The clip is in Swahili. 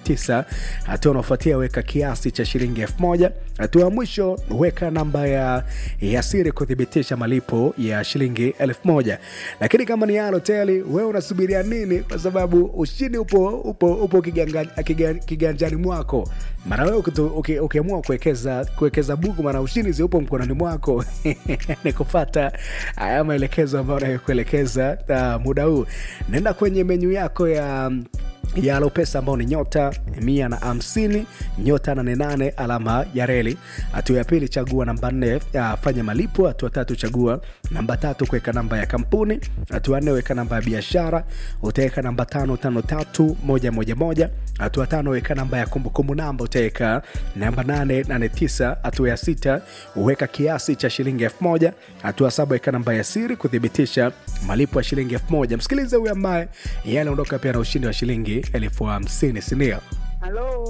tisa. Hatua unaofuatia weka kiasi cha shilingi elfu moja. Hatua ya mwisho weka namba ya, ya siri kuthibitisha malipo ya shilingi elfu moja. Lakini kama ni Halotel, wewe unasubiria nini? Kwa sababu ushindi upo, upo, upo kiganga, kiga, kiganjani mwako. Mara wewe ukitu- uki- ukiamua kuwekeza kuwekeza buku, mara ushindi zi upo mkononi mwako ni kupata haya maelekezo ambayo nayokuelekeza uh, muda huu. Nenda kwenye menyu yako ya ya Alopesa ambao ni nyota mia na hamsini nyota nane nane alama ya reli. Hatua ya pili chagua namba nne ya fanya malipo. Hatua tatu chagua namba tatu kuweka namba ya kampuni. Hatua nne weka namba ya biashara, utaweka namba tano tano tatu moja moja moja. Hatua tano weka namba ya kumbukumbu namba, utaweka namba nane nane tisa. Hatua ya sita weka kiasi cha shilingi elfu moja. Hatua saba weka namba ya siri kuthibitisha malipo ya shilingi elfu moja. Msikilize huyu ambaye yeye anaondoka pia na ushindi wa shilingi elfu hamsini sindio? Halo.